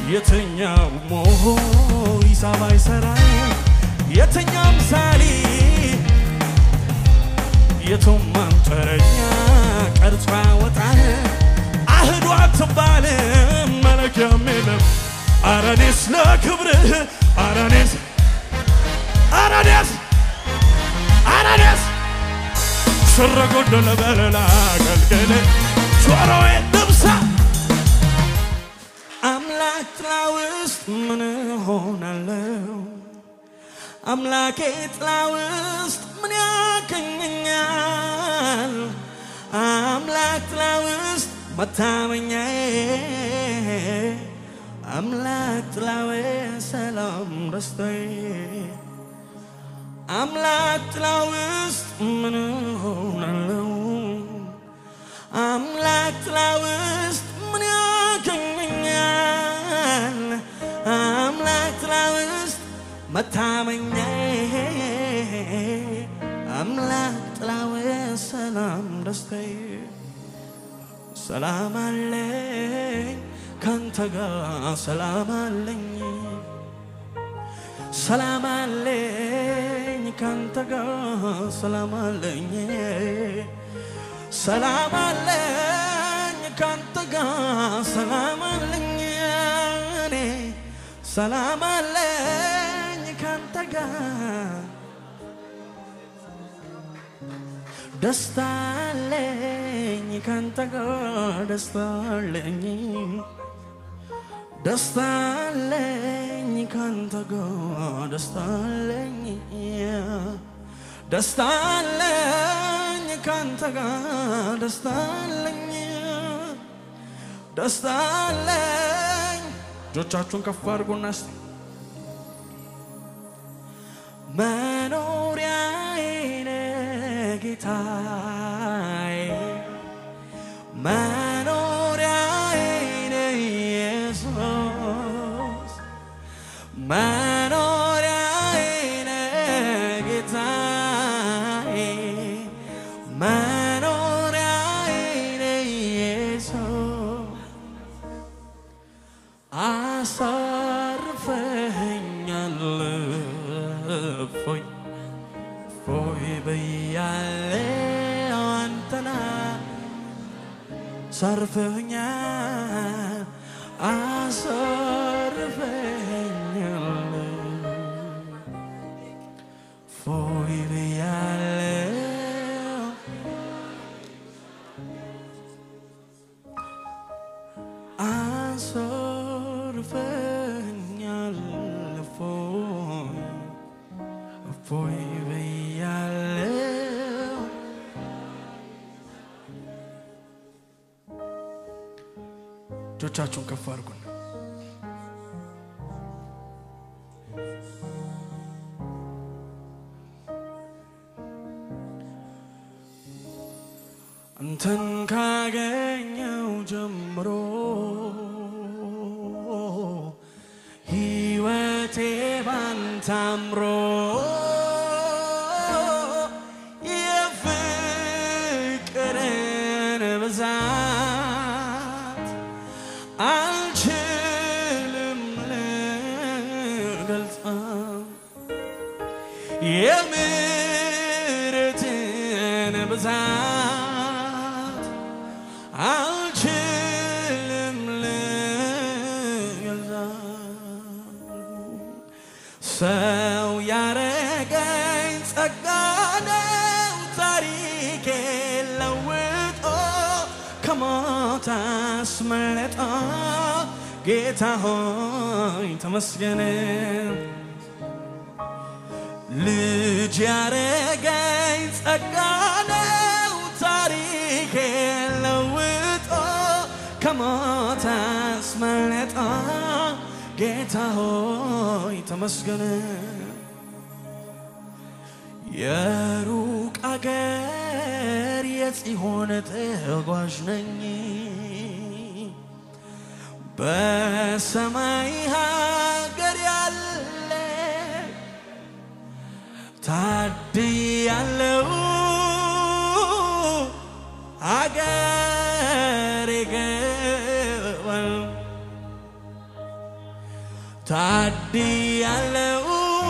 የትኛው ሞሆ ሂሳብ አይሰራ የትኛው ምሳሌ የቱም አንጥረኛ ቀርጾ ያወጣል አህዱ አትባልም መለኪያም የለም አረኔስ ለክብርህ አረኔስ አረኔስ አረኔስ ስረ ጎደለ በለላ አገልግል ጆሮዬ ልብሳ አምላክ ጥላ ውስጥ ምን ሆናለሁ? አምላኬ ጥላ ውስጥ ምን ያገኘኛል? አምላክ ጥላ ውስጥ መታመኛዬ አምላክ ጥላዌ ሰላም ደስታዬ አምላክ ጥላ ውስጥ ምን ሆናለሁ? አምላክ ጥላ ውስጥ ምን ያገኘኛል? አምላክ ጥላ ውስጥ መታመኛዬ አምላክ ጥላዌ ሰላም ደስታዬ ሰላም አለኝ ካንተ ጋር ሰላም አለኝ ሰላም አለኝ ካንተ ጋር ሰላም አለኝ ሰላም አለኝ ካንተ ጋር ሰላም አለኝ እኔ ሰላም አለኝ ካንተ ጋር ደስታ አለኝ ካንተ ጋር ደስታ አለኝ ደስታ አለኝ ካንተ ጋር ደስታ አለኝ ደስታ አለኝ ካንተ ጋር ደስታ አለኝ ደስታ አለኝ እጆቻችሁን ከፍ አድርጉና እስቲ መኖሪያዬ ነህ ጌታዬ መኖሪያዬ ነህ ኢየሱስ መኖሪያዬ ነህ ጌታዬ መኖሪያዬ ነህ ኢየሱስ አሳርፈኸኛል እፎይ እፎይ ብያለሁ አንተና አሳርፈኸኛል አሳርፈኸኛል እፎይ ብያለሁ አሳርፈኛል እፎይ እፎይ ብያለሁ እጆቻችሁን ከፍ አድርጉን አንተን ካገኘው ጀምሮ ሕይወቴ ባንተ አምሮ የፍቅርን ብዛት አልችልም ልገልጸው የምሕረትን ብዛት አልችልም ልገልጸው ሰው ያረገኝ ጸጋ ነው ታሪኬ ለውጦ ከሞት አስመለጦ ጌታ ሆይ ተመስገን ልጅ ያረገኝ ጸጋ ነው ታሪኬ ለውጦ ከሞት አስመለጦ ጌታ ሆይ ተመስገን የሩቅ አገር የጽዮን ተጓዥ ነኝ በሰማይ ሀገር ያለ ታድያለው አገር ይገባል ታድያለው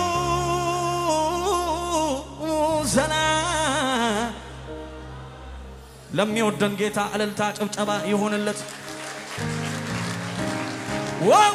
ዘና ለሚወደን ጌታ እልልታ ጭብጨባ ይሆንለት። ዋው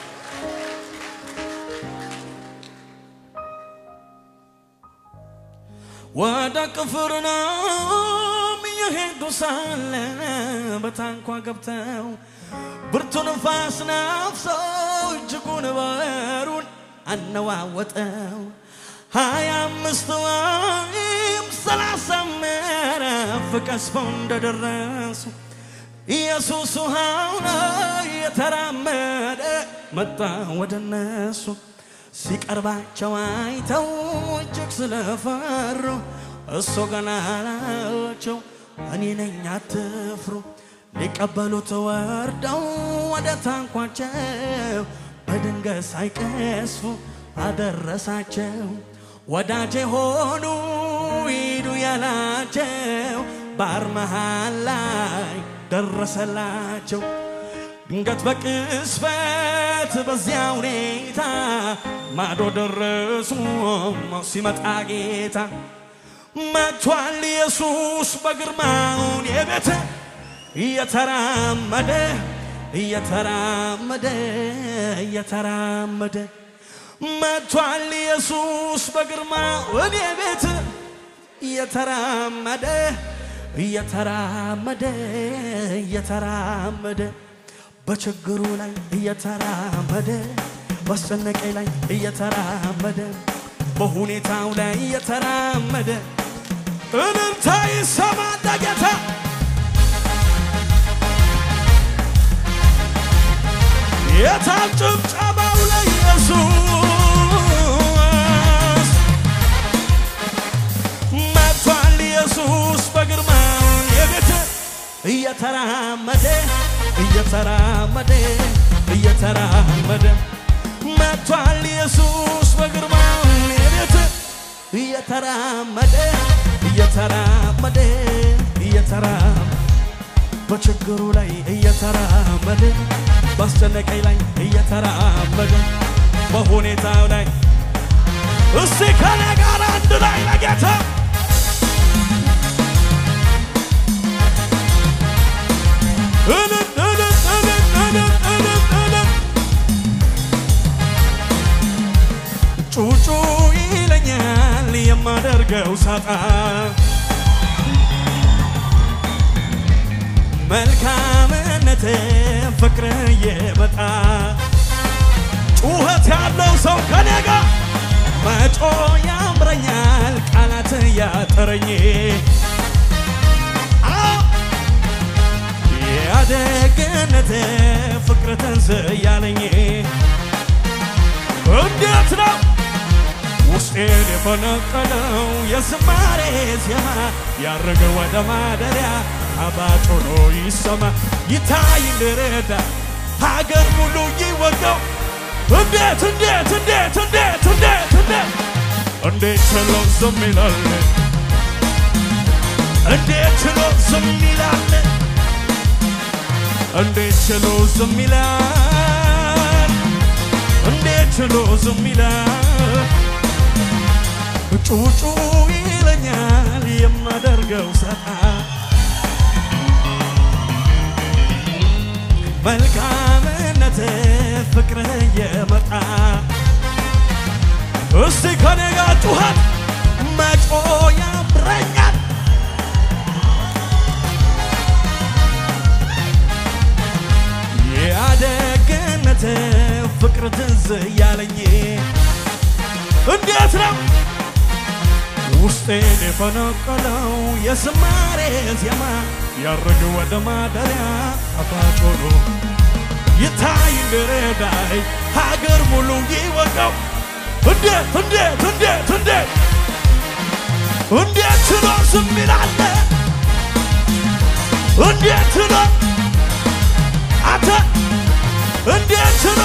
ወደ ቅፍርናሆም እየሄዱ ሳለ በታንኳ ገብተው ብርቱ ንፋስ ነፍሰው እጅጉን ባህሩን አነዋወጠው። ሀያ አምስት ወይም ሰላሳ ምዕራፍ ቀስፈው እንደደረሱ ኢየሱስ ውሃው ላይ የተራመደ መጣ ወደ እነሱ። ሲቀርባቸው አይተው እጅግ ስለፈሩ እሱ ገና አላቸው እኔ ነኝ አትፍሩ። ሊቀበሉት ወርደው ወደ ታንኳቸው በድንገት ሳይቀስፉ አደረሳቸው። ወዳጄ ሆኑ ሂዱ ያላቸው ባህር መሃል ላይ ደረሰላቸው። ድንገት በቅስፈት በዚያ ሁኔታ ማዶ ደረሱ። ሲመጣ ጌታ መጥቷል ኢየሱስ በግርማውን የቤተ እየተራመደ እየተራመደ እየተራመደ መጥቷል ኢየሱስ በግርማውን የቤት እየተራመደ እየተራመደ እየተራመደ በችግሩ ላይ እየተራመደ በአስጨነቀኝ ላይ እየተራመደ በሁኔታው ላይ እየተራመደ እልልታ ይሰማ ጌታ የታም ጭብጨባው ለኢየሱስ መጥቷል ኢየሱስ በግርማውን የቤት እየተራመደ እየተራመደ እየተራመደ መጥቷል ኢየሱስ በግርማውን የቤት እየተራመደ እየተራመደ እየተራመደ በችግሩ ላይ እየተራመደ ባስጨነቀኝ ላይ እየተራመደ በሁኔታው ላይ እስቲ ከኔ ጋር አንድ ላይ ለጌታ እልል እልል እልል እልል እልል እልል ጩጩ ይለኛል የማደርገው ሳጣ መልካምነት ፍቅር እየመጣ ጩኸት ያለው ሰው ከኔ ጋር መጮ ያምረኛል ቃላት ያጠረኝ ያደግነት ፍቅር ትንስ እያለኝ እንዴት ነው ውስጤን የፈነቀለው የዝማሬ ዜማ ያረገ ወደ ማደሪያ አባጭ ሆኖ ይሰማ ይታይ ልረዳ ሀገር ሙሉ ይወቀው እንዴት እንዴት እንዴት እንዴት እንዴት እንዴት እንዴት ችሎ ዝም ይላል እንዴት ችሎ ዝም ይላል እንዴት ችሎ ዝም ይላል እንዴት ችሎ ዝም ይላል ጩጩ ይለኛል የማደርገው ሰዓ መልካምነት ፍቅር የመጣ እስቲ ከኔ ጋር ጩኸት መጮ ያምረኛል ያደግነት ፍቅር ትዝ እያለኝ እንዴት ነው ውስጤን የፈነቀለው የዝማሬ ዜማ ያረገ ወደ ማደሪያ ጣፋጭ ሆኖ ይታይ እንድረዳይ ሀገር ሙሉ ይወቀው እንዴት እንዴት እንዴት እንዴት እንዴት ችሎ ዝም ይላል እንዴት ችሎ አንተ እንዴት ችሎ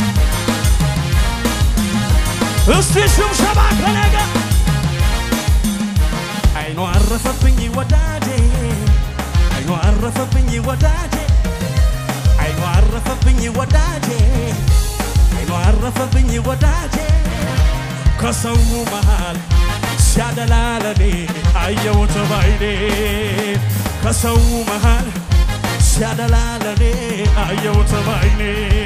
እስቲ ሽብሸባ ከነገ አይኑ አረፈብኝ ወዳጄ አይኑ አረፈብኝ ወዳጄ አይኑ አረፈብኝ ወዳጄ አይኑ አረፈ አረፈብኝ ወዳጄ ከሰው መሃል ሲያደላ ለኔ አየሁት ባይኔ ከሰው መሃል ሲያደላ ለኔ አየሁት ባይኔ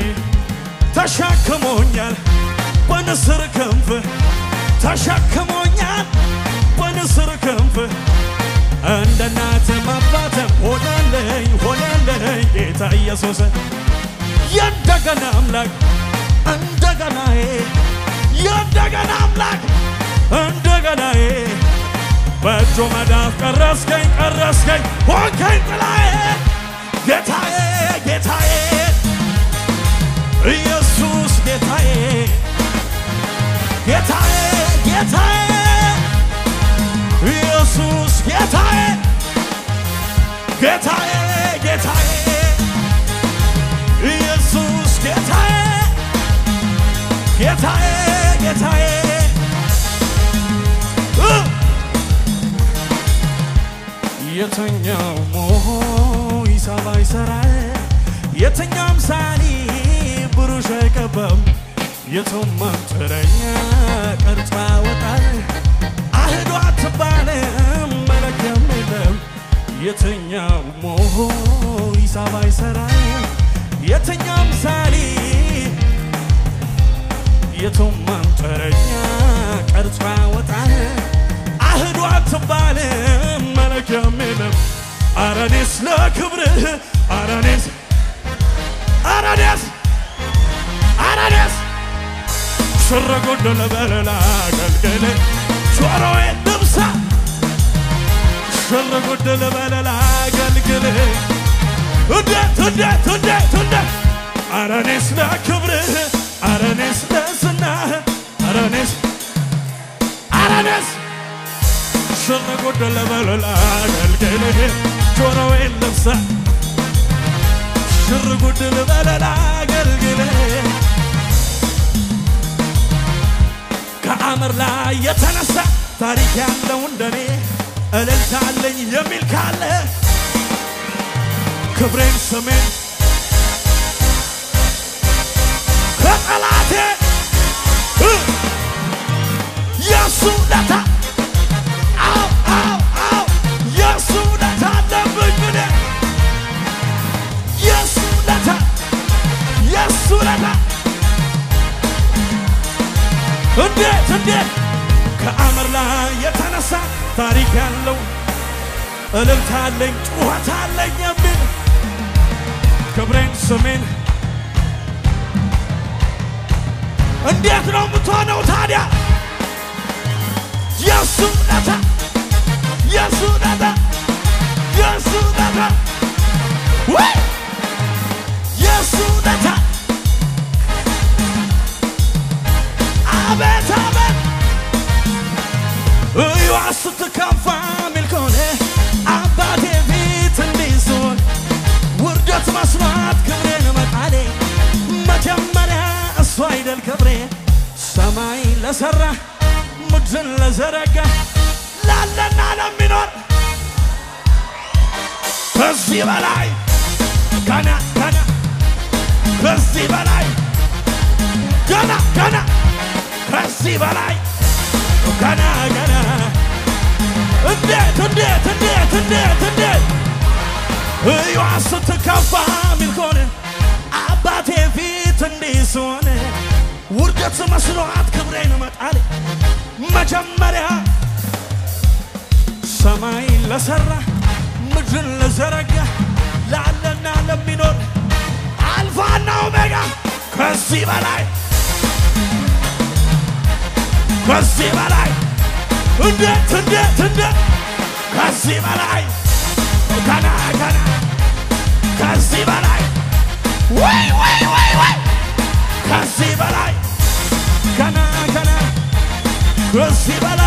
ተሸክሞኛል በንስር ክንፍ ተሸክሞኛል በንስር ክንፍ እንደ እናትም አባትም ሆነልኝ ሆነልኝ ጌታ ኢየሱስ የእንደገና አምላክ እንደገናዬ የእንደገና አምላክ እንደገናዬ በእጁ መዳፍ ቀረስከኝ ቀረስከኝ ሆንከኝ ጥላዬ ጌታዬ ጌታዬ ኢየሱስ ጌታዬ ጌታዬ ጌታዬ ኢየሱስ ጌታዬ ጌታዬ ጌታዬ ኢየሱስ ጌታዬ ጌታዬ ጌታዬ እ የተኛው ሞሆ ሂሳብ አይሰራል የተኛው ምሳሌ ብሩሽ አይቀባም የቶም ማንጥረኛ ቀርጾ ያወጣል አህዶ አትባልም መለኪያም የለም የተኛው ሞሆ ሂሳብ አይሰራል የተኛው ምሳሌ የቶም ማንጠረኛ ቀርጾ ያወጣል አህዶ አትባልም መለኪያም የለም አረኔስ ለክብርህ አረኔስ አረኔስ አረኔስ ሽር ጉድ ልበል ላገልግል ጆሮዬ ልብሳ ሽር ጉድ ልበል ላገልግል እንዴት እንዴት እንዴት እንዴት አረኔስ ለክብርህ አረኔስ ለዝናህ አረኔስ አረኔስ ሽር ጉድ ልበል ላገልግልህ ጆሮዬን ልብሳ ሽር ጉድ ልበል ላገልግልህ ከአመር ላይ የተነሳ ታሪክ ያለው እንደኔ እልልታ አለኝ የሚል ካለ ክብሬን ስሜን ከጠላቴ እ የሱ ለታ አው አው አው የሱ ለታ አለብኝ እኔ የሱ ለታ የሱ ለታ እንዴት እንዴት ከአመር ላይ የተነሳ ታሪክ ያለው እልልታ አለኝ ጩኸት አለኝ የሚል ክብሬን ስሜን እንዴት ነው የምትሆነው ታዲያ? የሱ ለታ የሱ ለታ የሱ ለታ ወይ የሱ ለታ አቤት አቤት እዩዋ ስትከፋ ሚል ከሆነ አባቴ ፊት እንዲህ ስሆን ውርደት መስሏት ክብሬን መጣሌ መጀመሪያ እሱ አይደል ክብሬ ሰማይ ለሰራ ምድርን ለዘረጋ ላለና ለሚኖር ከዚህ በላይ ገና ገና ከዚህ በላይ ገና ገና ከዚህ በላይ ገና ገና እንዴት እንዴት እንዴት እንዴት እንዴት እዩዋ ስትከፋ ሚል ከሆነ አባቴ ፊት እንዲህ ስሆን ውርደት መስሏት ክብሬን መጣል መጀመሪያ ሰማይ ለሰራ ምድርን ለዘረጋ ላለና ለሚኖር አልፋና ኦሜጋ ከዚህ በላይ ከዚህ በላይ እንዴት እንዴት እንዴት ከዚህ በላይ ገና ገና ከዚህ በላይ ወይ ወይ ወይ ወይ ከዚህ በላይ ገና ገና ከዚህ በላይ